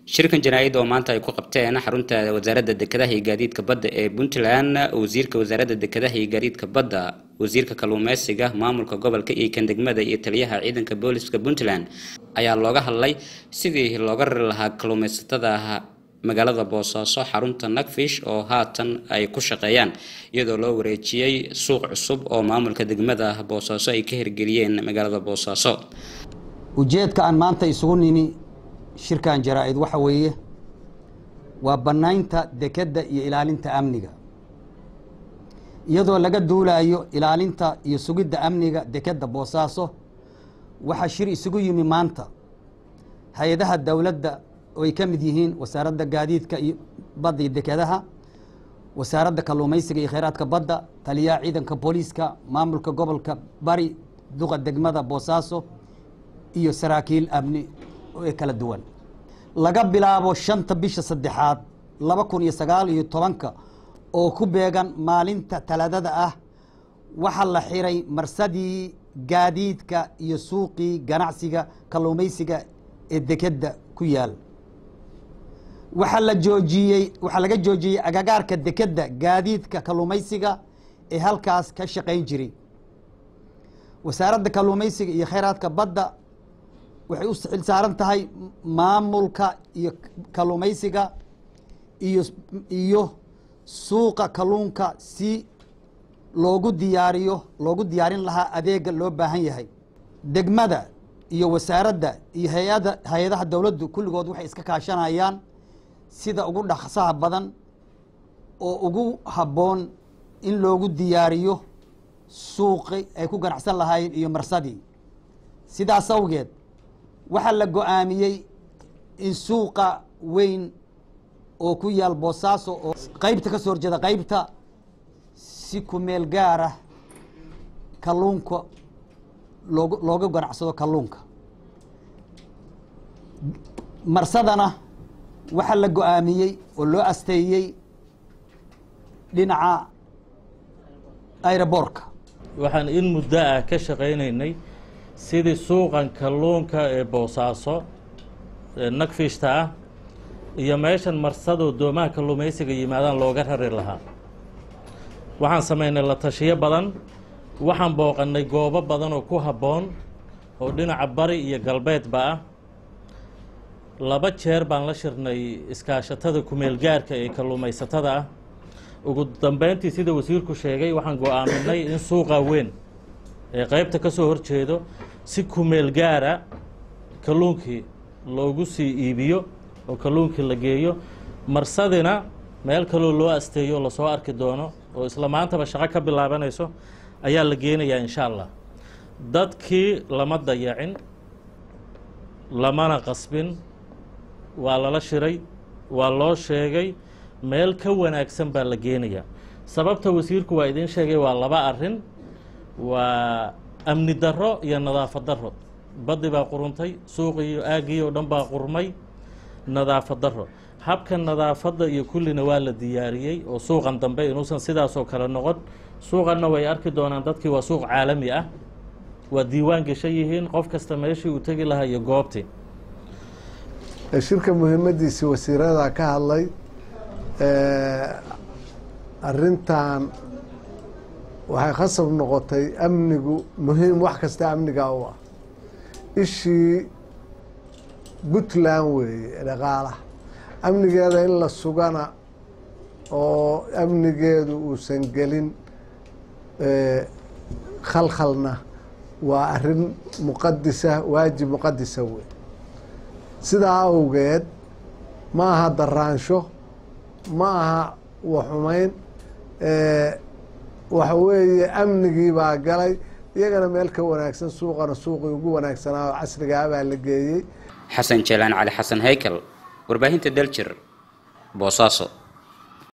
shirkan janaa-id oo maanta ay ku qabteen xarunta wasaaradda dekedaha iyo gaadiidka badda ee puntland wasiirka wasaaradda dekedaha iyo gaadiidka badda wasiirka kalluumeysiga maamulka gobolka iyo kan degmada iyo taliyaha ciidanka booliska puntland ayaa looga hadlay sidii looga rari lahaa kalluumeysatada magaalada boosaaso xarunta nagfish oo haatan ay ku shaqeeyaan iyadoo loo wareejiyey suuq cusub oo maamulka degmada boosaaso ay ka hirgeliyeen magaalada boosaaso ujeedka aan maanta isugu nimi shirkan jaraa-id waxa weeye waa bannaynta dekedda iyo ilaalinta amniga iyadoo laga duulayo ilaalinta iyo sugidda amniga dekedda boosaaso waxaa shir isugu yimi maanta hay-adaha dowladda oo ay ka mid yihiin wasaaradda gaadiidka iyo badda iyo dekedaha wasaaradda kalluumaysiga iyo kheyraadka badda taliyaha ciidanka booliiska maamulka gobolka bari duqa degmada boosaaso iyo saraakiil amni ee kala duwan laga bilaabo shanta bisha saddexaad laba kun iyo sagaal iyo tobanka oo ku beegan maalinta talaadada ah waxaa la xiray marsadii gaadiidka iyo suuqii ganacsiga kalluumaysiga ee dekedda ku yaal waxaa la joojiyey waxaa laga joojiyey agagaarka dekedda gaadiidka kalluumaysiga ee halkaas ka shaqayn jiray wasaaradda kalluumaysiga iyo kheyraadka badda waxay u xil saaran tahay maamulka iyo kalluumaysiga iyo iyo suuqa kalluunka si loogu diyaariyo loogu diyaarin lahaa adeega loo baahan yahay degmada iyo wasaaradda iyo hay-ada hay-adaha dowladdu kulligood waxay iska kaashanayaan sida ugu dhaqsaha badan oo ugu habboon in loogu diyaariyo suuqi ay ku ganacsan lahaayeen iyo marsadii sidaas awgeed waxaa la go-aamiyey in suuqa weyn oo ku yaal boosaaso oo qeybta ka soo horjeeda qeybta si kumeel gaar ah kalluunka loog looga ganacsado kalluunka marsadana waxaa la go-aamiyey oo loo asteeyey dhinaca aeroboortka waxaan in muddo ah ka shaqaynaynay sidii suuqan kalluunka ee boosaaso ee nagfishta ah iyo meeshan marsadoo doomaha kalluumaysiga yimaadaan looga rari lahaa waxaan samaynay la tashiyo badan waxaan booqannay goobo badan oo ku habboon oo dhinaca bari iyo galbeedba ah laba jeer baan la shirnay iskaashatada kumeelgaarka ee kalluumaysatada ah ugu dambeyntii sida wasiirku sheegay waxaan go-aaminay in suuqa weyn ee qeybta ka soo horjeedo si kumeel gaara kalluunkii loogu sii iibiyo oo kalluunkii la geeyo marsadina meel kaloo loo asteeyo lasoo arki doono oo isla maantaba shaqo ka bilaabanayso ayaa la geenayaa insha allah dadkii lama dayacin lamana qasbin waa lala shiray waa loo sheegay meel ka wanaagsan baa la geenayaa sababta wasiirku waa idiin sheegay waa laba arrin waa amni darro iyo nadaafad darro baddi baa quruntay suuqii iyo aaggii oo dhan baa qurmay nadaafad darro habka nadaafadda iyo kullina waa la diyaariyey oo suuqan dambe inuusan sidaasoo kale noqon suuqanna way arki doonaan dadkii waa suuq caalami ah waa diiwaan geshan yihiin qof kasta meeshii uu tegi lahaa iyo goobtii shirka muhiimadiisii wasiirada ka hadlay arintan waxay khasab noqotay amnigu muhiim wax kasta amniga u ah ishii puntland weeye dhaqaalaha amnigeeda in la sugana oo amnigeedu uusan gelin khalkhalna waa arin muqadisa waajib muqadisa wey sidaa awgeed ma aha daraansho ma aha waxumayn waxa weeye amnigii baa galay iyagana meel ka wanaagsan suuqana suuqii ugu wanaagsanaa oo casrigaa baa la geeyey xasan jeelaan cali xasan haykel warbaahinta daljir boosaaso